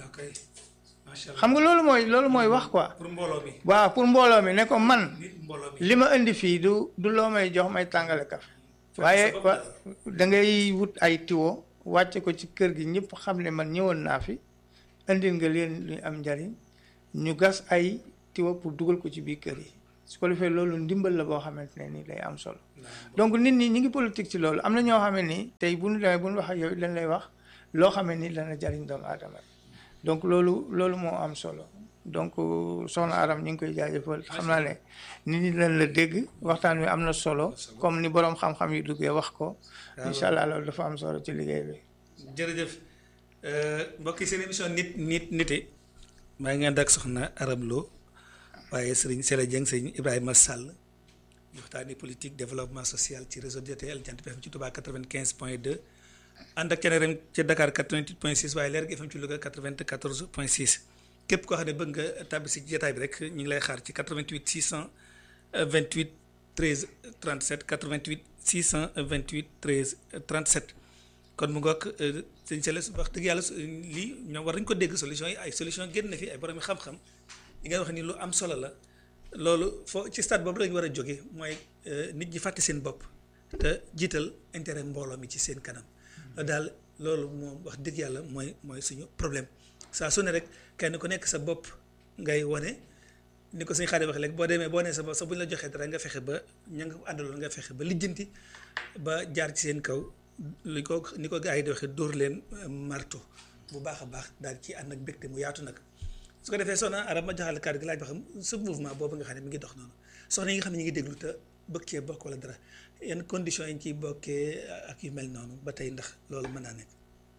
S6: xam nga loolu mooy loolu mooy wax quoi
S2: pour mbooloo mi
S6: waaw pour mbooloo mi ne ko man
S2: mbooloo mi
S6: li ma indi fii du du loo may jox may tàngale café waaye wa da ngay wut ay tiwo wàcce ko ci kër gi ñëpp xam ne man ñëwoon naa fi indil nga leen lu am njariñ ñu gas ay tiwo pour dugal ko ci biir kër yi su ko defee loolu ndimbal la boo xamante ne ni day am solo donc nit ñi ñi ngi politique ci loolu am na ñoo xam ne ni tey bu ñu demee bu ñu wax ak yow dañ lay wax loo xam ne ni dana jariñ doomu aadama donc loolu loolu moo am solo donc soxna Aram ñu ngi koy jaajëfal xam naa ne nit ñi dañ la dégg waxtaan wi am na solo comme ni boroom xam-xam yi duggee wax ko incha allah loolu dafa am solo ci liggéey bi
S2: jërëjëf mbokk yi seen émission nit nit nite maa ngi ànd ak soxna Aram Lo waaye sëriñ Sele Dieng sëriñ Ibrahima Sall waxtaani politique développement social ci réseau DTL Jant bi FM ci Touba 95 point 2 ànd ak Thiénérem ci Dakar 88 point 6 waaye Leer gi FM ci Louga 94 point 6 képp koo xam ne bëgg nga tàbbi si jotaay bi rek ñu ngi lay xaar ci 88 628 13 37 88 628 13 37 kon mu ngoog sëñ Sele wax dëgg yàlla lii ñoom war nañu ko dégg solution yi ay solution génn na fi ay borom yi xam-xam li nga wax ni lu am solo la loolu foo ci stade boobu lañu war a jóge mooy nit ñi fàtte seen bopp te jiital intérêt mbooloo mi ci seen kanam daal loolu moom wax dëgg yàlla mooy mooy suñu problème saa su ne rek kenn ku nekk sa bopp ngay wane ni ko suñu xaari wax léegi boo demee boo nee sa bopp sax bu ñu la joxee dara nga fexe ba ña nga àndaloon nga fexe ba lijjanti ba jaar ci seen kaw li ko ni ko gars yi di waxee dóor leen marto bu baax a baax daal ci ànd ak mbégte mu yaatu nag su ko defee soxna arab ma joxal kàddu gi laaj ba xam sa mouvement boobu nga xam ne mi ngi dox noonu soxna yi nga xam ne ñu ngi déglu te bëgg cee bokk wala dara yan conditions yi ñu ciy bokkee ak yu mel noonu ba tey ndax loolu mën naa nekk.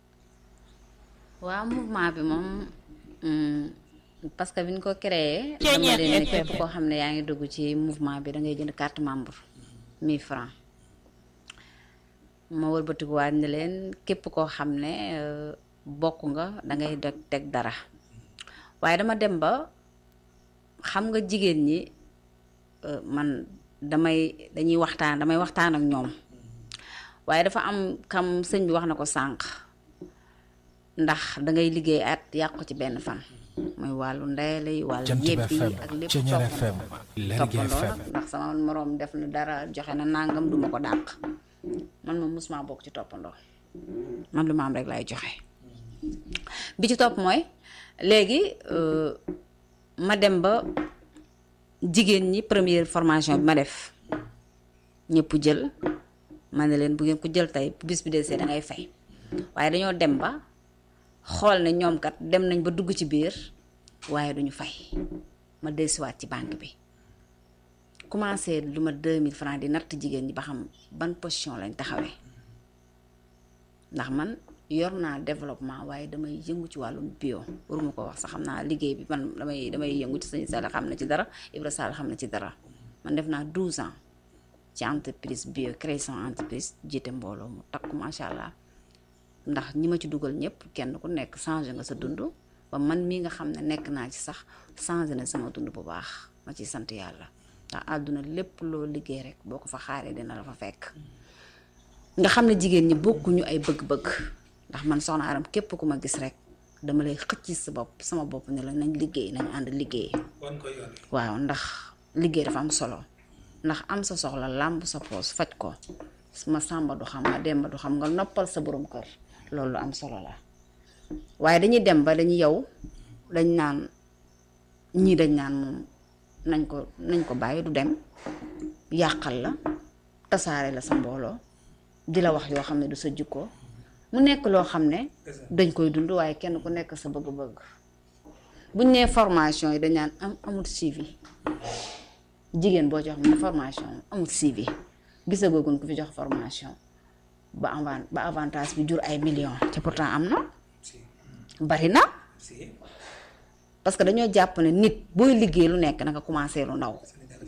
S1: waaw mouvement bi moom parce que bi ñu ko créé dama leen ne képp koo xam ne yaa ngi dugg ci mouvement bi da ngay jënd carte membre 1000 francs ma wëlbatikuwaat ne leen képp koo xam ne bokk nga da ngay deg teg dara waaye dama dem ba xam nga jigéen ñi man damay dañuy waxtaan damay waxtaan ak ñoom waaye dafa am kam sëñ bi wax na ko sànq ndax dangay liggéey at yàq ko ci benn fan muy wàllu ndeyale yi wàllu yebbi yi ak lépp toppandoo toppandoo nag ndax sama moroom def na dara joxe na nangam duma ko dàq man moom musuma bokk ci toppandoo man lu ma am rek lay joxe bi ci topp mooy léegi ma dem ba jigéen ñi première formation bi ma def ñëpp jël ma ne leen bu ngeen ko jël tey bu bis bi desee da ngay fay waaye dañoo dem ba xool ne ñoom kat dem nañ ba dugg ci biir waaye duñu fay ma dellusiwaat ci banque bi commencé lu ma 2000 francs di natt jigéen ñi ba xam ban position lañ taxawee ndax man yor naa développement waaye damay yëngu ci wàllum bio waruma ko wax sax xam naa liggéey bi man damay damay yëngu ci sëñ Sall xam na ci dara Ibra Sall xam na ci dara man def naa 12 ans ci entreprise bio création entreprise jiite mbooloo mu takku macha allah ndax ñi ma ci dugal ñëpp kenn ku nekk changé nga sa dund ba man mii nga xam ne nekk naa ci sax changé na sama dund bu baax ma ciy sant yàlla ndax àdduna lépp loo liggéey rek boo ko fa xaaree dina la fa fekk nga xam ne jigéen ñi bokkuñu ay bëgg-bëgg ndax man soxna aram képp ku ma gis rek dama lay xëcc sa bopp sama bopp ne la nañ liggéey nañ ànd liggéey waaw ndax liggéey dafa am solo ndax am sa soxla làmb sa poos faj ko ma sàmba du xam ma demba du xam nga noppal sa borom kër loolu am solo la waaye dañuy dem ba dañuy yow dañ naan ñii dañ naan moom nañ ko nañ ko bàyyi du dem yàqal la tasaare la sa mbooloo di la wax yoo xam ne du sa jikko mu nekk loo xam ne dañ koy dund waaye kenn ku nekk sa bëgg-bëgg buñ nee formation yi dañ naan am amul suivi jigéen boo jox mu formation amul suivi gisagoogun ku fi jox formation ba avant ba avantage bi jur ay millions te pourtant am na bari na parce que dañoo jàpp ne nit booy liggéey lu nekk na nga commencé lu ndaw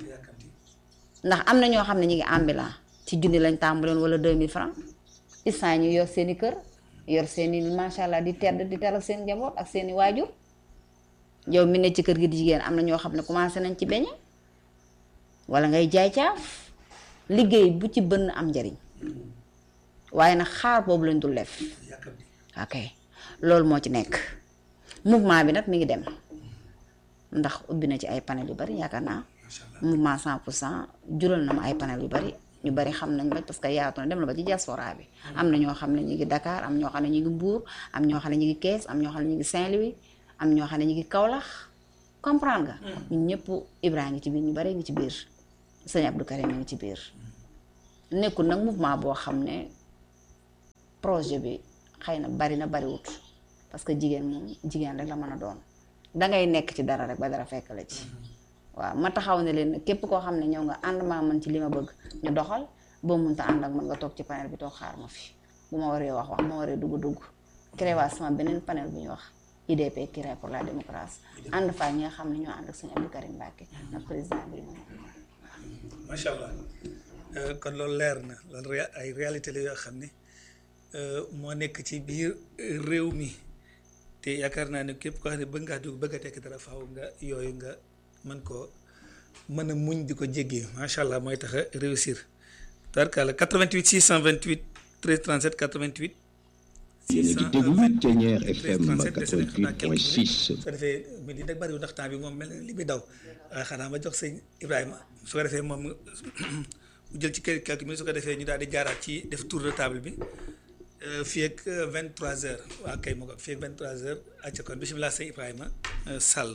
S1: ndax am na ñoo xam ne ñu ngi ambulant ci junni lañ tàmbaleen wala 2000 francs instant ñu yor seeni kër yor seeni macha allah di tedd di teral seen njaboot ak seeni waajur yow mi ne ci kër gi di jigéen am na ñoo xam ne commencé nañ ci beñe wala ngay jaay caaf liggéey bu ci bënn am njariñ waaye nag xaar boobu lañ dul def ok loolu moo ci nekk mouvement bi nag mi ngi dem ndax ubbi na ci ay panel yu bari yaakaar naa mouvement 100 pour cent jural na ma ay panel yu bari ñu bari xam nañ ba parce que yaatu na dem na ba ci diaspora bi am na ñoo xam ne ñu ngi Dakar am ñoo xam ne ñu ngi Mbour am ñoo xam ne ñu ngi Kees am ñoo xam ne ñu ngi Saint-Louis am ñoo xam ne ñu ngi Kaolack comprendre nga ñun ñëpp Ibrahima ngi ci biir ñu bari ngi ci biir sëñ Abdou Karim ngi ci biir nekkul nag mouvement boo xam ne projet bi xëy na bari na bariwut parce que jigéen moom jigéen rek la mën a doon dangay nekk ci dara rek ba dara fekk la ci waaw ma taxaw ne leen képp koo xam ne ñëw nga ànd maa man ci li ma bëgg ñu doxal boo mënta ànd ak man nga toog ci panel bi toog xaar ma fi bu ma waree wax wax bu ma waree dugg dugg créé waa sama beneen panel bu ñuy wax IDP Kiraay pour la démocratie ànd faa ñi nga xam ne ñoo ànd ak sëñ Abdou Karim Mbacke ak président bi
S2: macha allah kon loolu leer na loolu ay réalité la yoo xam ne moo nekk ci biir réew mi te yaakaar naa ne képp koo xam ne bëgg ngaa dugg bëgg a tekk dara faaw nga yooyu nga mën koo mën a muñ di ko jéggee macha allah mooy tax a réussir. tarkala 88 628 13 37 88.
S7: yéen a ngi déglu Ténière FM 88.6.
S2: su ko defee mi di nag bariwul ndax temps bi moom mel na li muy daw waaye xanaa ma jox sëñ Ibrahima su ko defee moom mu jël ci quelques minutes su ko defee ñu daal di jaaraat ci def tour de table bi fii ak 23h waa kay ma ko fii ak 23h acca kon bisimilah sëñ Ibrahima Sall.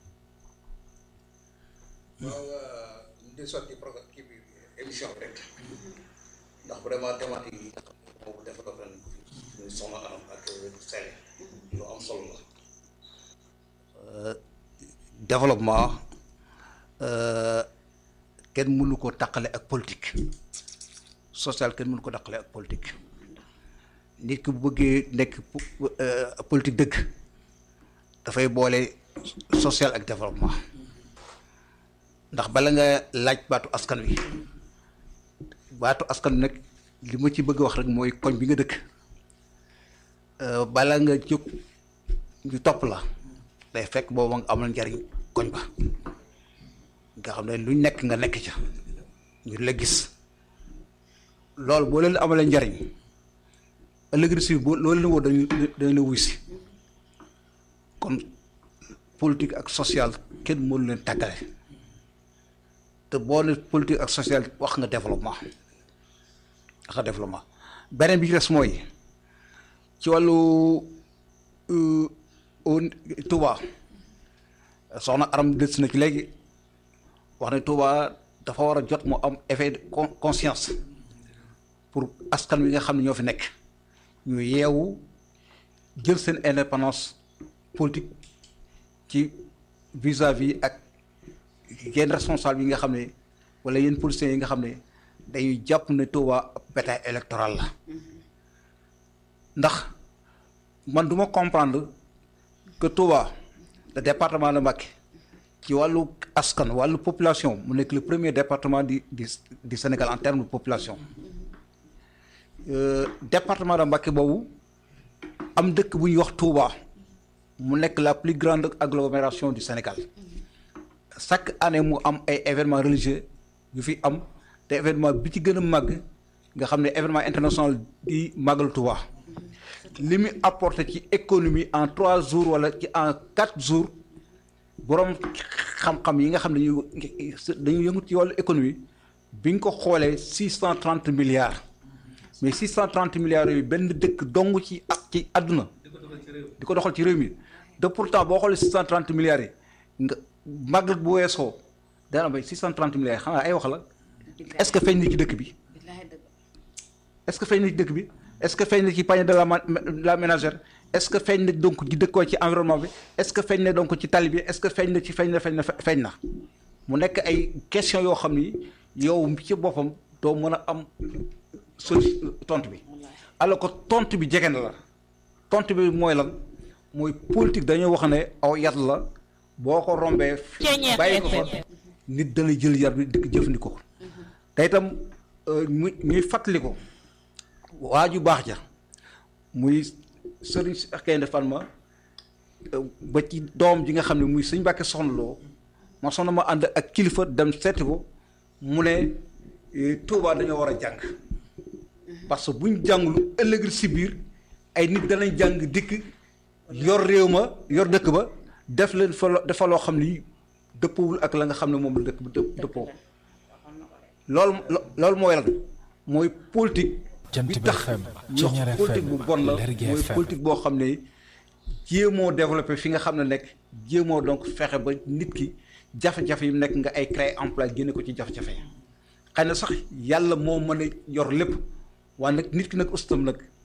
S4: waaw di sotti programme kii bi émission bi rek ndax vraiment thématique yi moom développé nañ ko fi muy soxna anam ak sele lu am solo la développement kenn mënu ko taqale ak politique social kenn mënu ko taqale ak politique nit ki bu bëggee nekk politique dëgg dafay boole social ak développement ndax bala nga laaj baatu askan wi baatu askan wi nag li ma ci bëgg wax rek mooy koñ bi nga dëkk bala nga jóg ñu topp la day fekk booba nga amal njariñ koñ ba nga xam ne luñ nekk nga nekk ca ñu la gis loolu boo leen amalee njariñ ëllëg si boo loolu leen woo dañu dañu la wuy si kon politique ak social kenn mënu leen tàggale te boo ne politique ak social wax nga développement wax nga développement beneen bi ci des mooy ci wàllu Touba soxna Aram des na ci léegi wax ne Touba dafa war a jot mu am effet de conscience pour askan wi nga xam ne ñoo fi nekk ñu yeewu jël seen indépendance politique ci vis-à-vis ak yenn responsable yi nga xam ne wala yenn politiciens yi nga xam ne dañuy jàpp ne Touba bétail électoral la ndax man du ma comprendre que Touba le département de Mbacké ci wàllu askan wàllu population mu nekk le premier département du du du Sénégal en termes de population département de Mbacké boobu am dëkk bu ñuy wax Touba mu nekk la plus grande agglomération du Sénégal chaque année mu am ay événements religieux yu fi am te événement bi ci gën a màgg nga xam ne événement international di màggal Touba li muy apporté ci économie en trois jours wala ci en quatre jours boroom xam-xam yi nga xam ne dañuy dañuy yëngu ci wàllu économie bi nga ko xoolee six cent trente milliards mais six cent trente milliards yooyu benn dëkk dong ci ak ci àdduna di ko doxal ci réew mi de pourtant boo xoolee six cent trente milliards yi nga màggal bu weesoo dana bay six cent trente milliards xanaa ay wax la est-ce que feeñ na ci dëkk bi est-ce que feeñ na ci dëkk bi est-ce que feeñ na ci panier de la la ménagère est-ce que feeñ na donc ci dëkkoo ci environnement bi est-ce que feeñ na donc ci tali bi est-ce que feeñ na ci feeñ na feeñ na feeñ na mu nekk ay question yoo xam ni yow ci boppam doo mën a am soli tontu bi alors que tontu bi jege na la tontu bi mooy lan mooy politique dañoo wax ne aw yat la boo ko rombee bàyyi ko fa nit dana jël yar bi di ko jëfandikoo te itam muy ñuy fàttali ko waa ju baax ja muy sëriñ Cheikh Gaïndé Fatma ba ci doom ji nga xam ne muy sëñ Mbàkke soxna loo ma soxna ma ànd ak kilifa dem seeti ko mu ne Touba dañoo war a jàng parce que buñ jàngulu ëllëg si biir ay nit danañ jàng dikk yor réew ma yor dëkk ba def leen fa dafa loo xam ni dëppowul ak la nga xam ne moom la dëkk ba dëppoo loolu loolu mooy lan mooy politique bi tax ñu wax politique bu bon la mooy politique boo xam ne jéemoo développé fi nga xam ne nekk jéemoo donc fexe ba nit ki jafe-jafe yi nekk nga ay créer emploi génne ko ci jafe-jafe xëy na sax yàlla moo mën a yor lépp waaye nag nit ki nag ustam nag